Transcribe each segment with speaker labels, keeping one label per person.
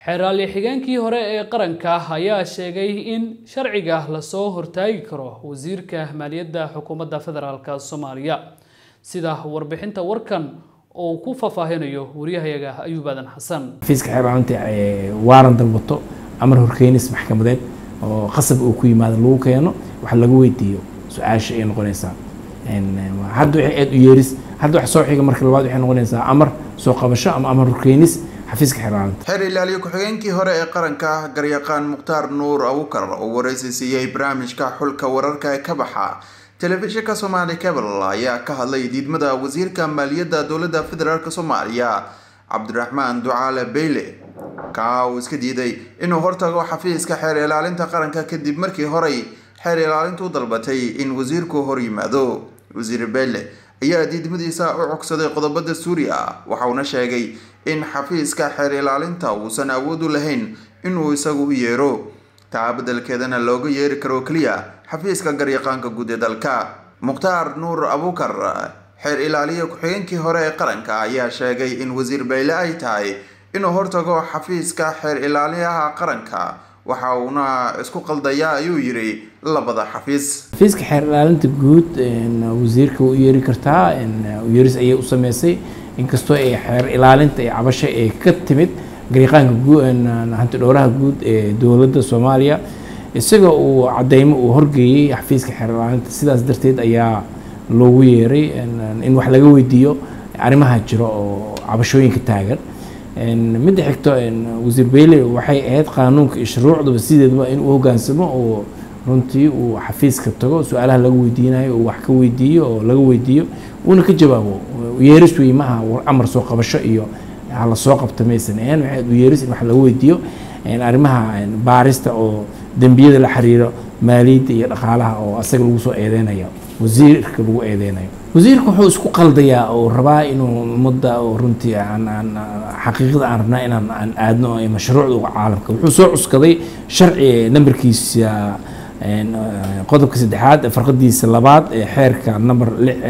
Speaker 1: xeeraali xigeenkii hore ee qaranka ayaa sheegay in sharciga lasoo hortaagi karo wasiirka maaliyadda xukuumadda federaalk soomaaliya sida warbixinta warkan oo ku faahfaahinayo waryahayaga ayuub aadan xasan
Speaker 2: xafiiska xeerlaalinta waaran dalbato amar horkeenis maxkamadeed oo qasab uu ku yimaado lagu keeno wax lagu weydiiyo su-aasha ay noqonaysaa hadda waxay aad u yeeris hadda wax soo xiga marka labaad waxay noqonaysaa amar soo qabasho ama amar horkeenis xafiiska xeerlaalinta
Speaker 3: xeer ilaaliye ku-xigeenkii hore ee qaranka garyaqaan mukhtaar nuur abukar oo waraysi siiyey barnaamijka xulka wararka ee ka baxa telefishinka soomaali cable ayaa ka hadlay diidmada wasiirka maaliyadda dowladda federaalk soomaaliya cabdiraxmaan ducaale beyle kaa uu iska diiday inuu hortago xafiiska xeer ilaalinta qaranka kadib markii horey xeer ilaalintu dalbatay in wasiirku hor yimaado wasiir beyle ayaa diidmadiisa u cogsaday qodobada suuriya waxauna sheegay in xafiiska xeer ilaalinta uusan awood u lahayn inuu isagu u yeero taa beddelkeedana looga yeeri karo keliya xafiiska garyaqaanka guud ee dalka mukhtaar nuur abukar xeer ilaaliye ku-xigeenkii hore ee qaranka ayaa sheegay in wasiir beyle ay tahay inuu hortago xafiiska xeer ilaaliyaha qaranka waxa uuna isku qaldayaa ayuu yidhi labada xafiis
Speaker 2: xafiiska xeer ilaalinta guud wasiirka u yeeri kartaa yeeris ayay u sameysay inkastoo ay xeer ilaalinta ee cabasho ee ka timid garyaqaanka hanti dhowraha guud ee dowladda soomaaliya isaga uu cadeymo uu horgeeyey xafiiska xeer ilaalinta sidaas darteed ayaa loogu yeeray in wax laga weydiiyo arrimaha jiro oo cabashooyinka taagan midda xigto wasiir beyle waxay ahayd qaanuunka iyo shuruucdaba sideedaba in uu hogaansamo oo runtii uu xafiiska tago su-aalaha laga weydiinayo uu wax ka weydiiyo oo laga weydiiyo uuna ka jawaabo yeeris wey maaha amar soo qabasho iyo hala soo qabta maysan ahayn waxay u yeeris in wax laga weydiiyo arrimaha baarista oo dembiyada la xiriiro maaliyadda iyo dhaqaalaha oo asaga lagu soo eedeynayo wasiirka lagu eedeynayo wasiirka wuxuu isku qaldayaa oo rabaa inuu ummadda oo runtii aan xaqiiqada aan rabnaa inaan aan aadno mashruucda caalamka wuxuu soo cuskaday sharci nambarkiisa qodobka saddexaad farqadiisa labaad ee xeerka number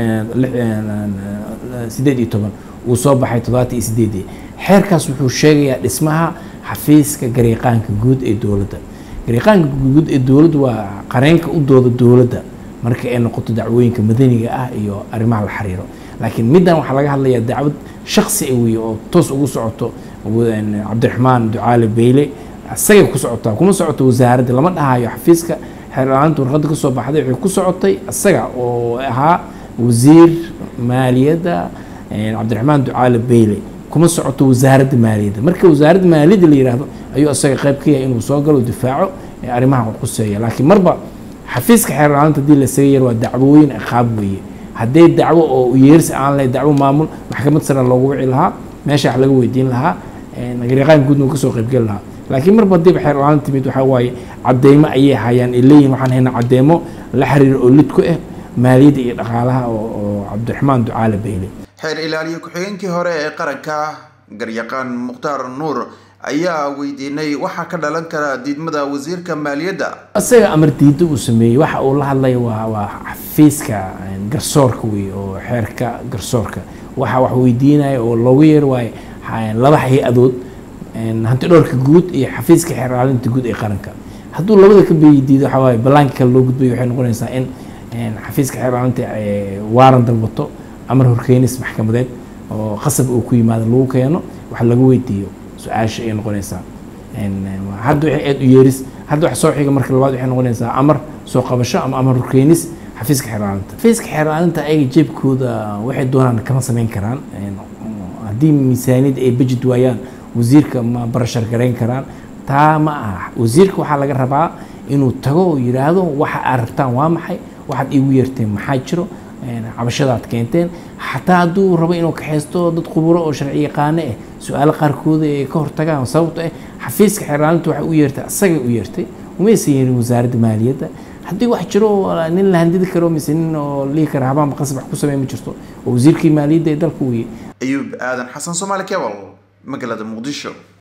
Speaker 2: sideed iyo toban uu soo baxay toddobaatan iyo sideedii xeerkaas wuxuu sheegayaa dhismaha xafiiska garyaqaanka guud ee dowladda garyaqaanka guud ee dowladda waa qareenka u dooda dowladda marka ay noqoto dacwooyinka madaniga ah iyo arrimaha la xiriiro laakiin middan waxaa laga hadlayaa dacwad shaksi wey oo toos ugu socoto cabdiraxmaan ducaale beyle isagay ku socotaa kuma socoto wasaaradda lama dhahayo xafiiska xeerlaalinta warqadda kasoo baxday waxay ku socotay isaga oo ahaa wasiir maaliyadda cabdiraxmaan ducaale beyle kuma socoto wasaaradda maaliyadda marka wasaaradda maaliyadda la yihahdo ayuu isaga qayb ka yahay inuu soo galo difaaco arrimaha quseeya laakiin marba xafiiska xeerlaalinta hadii lasaga yar waa dacwooyin qaab weeye haddee dacwo oo yeeris aan lahayn dacwo maamul maxkamad sare loogu wici lahaa meesha wax laga weydiin lahaa garyaqaan guudna uu kasoo qaybgeli lahaa laakiin marba hadiiba xeerlaalin timid waxaa waaye cadeymo ayay hayaan ay leeyihin waxaan haynaa cadeymo la xiriiro oo lid ku ah maaliyadda iyo dhaqaalaha oo cabdiraxmaan ducaale beyle
Speaker 3: xeer ilaaliye ku-xigeenkii hore ee qaranka garyaqaan mukhtaar nuur ayaa weydiinay waxaa ka dhalan kara diidmada wasiirka maaliyadda
Speaker 2: isaga amar diidda uu sameeyey waxa uu la hadlaya waa waa xafiiska garsoorka wey oo xeerka garsoorka waxa wax weydiinaya oo loogu yeer waayo laba hay-adood hanti dhowrka guud iyo xafiiska xeer ilaalinta guud ee qaranka hadduu labada ka beydiido waxaa waaye ballaanka kale loo gudbayo waxay noqonaysaa in xafiiska xeer ilaalinta waaran dalbato amar horkeenis maxkamadeed oo qasab uu ku yimaado lagu keeno wax laga weydiiyo su-aasha ay noqonaysaa hadda waxay aad u yeeris hadda wax soo xiga marka labaad waxay noqonaysaa amar soo qabasho ama amar horkeenis xafiiska xeer ilaalinta xafiiska xeer ilaalinta ayaga jeebkooda waxay doonaan kama samayn karaan haddii miisaaniyadda ay budget waayaan wasiirka ma barashar garayn karaan taa ma aha wasiirka waxaa laga rabaa inuu tago oo yidhaahdo waxa aad rabtaan waa maxay waxaad iigu yeerteen maxaa jiro cabashadaad keenteen xataa hadduu rabo inuu kaxaysto dad khuburo oo sharci yaqaano ah su-aalo qaarkooda ay ka hortagaan sababto ah xafiiska xeerlaalinta waxay u yeertay asagay u yeertay umaysan yeerin wasaaradda maaliyadda haddii wax jiro nin la handidi karo mise nin oo lihi kara habaanba qasab wax ku samey ma jirto oo wasiirkii maaliyadda ee dalka weye
Speaker 3: ayuub aadan xasan soomaali cable magaalada muqdisho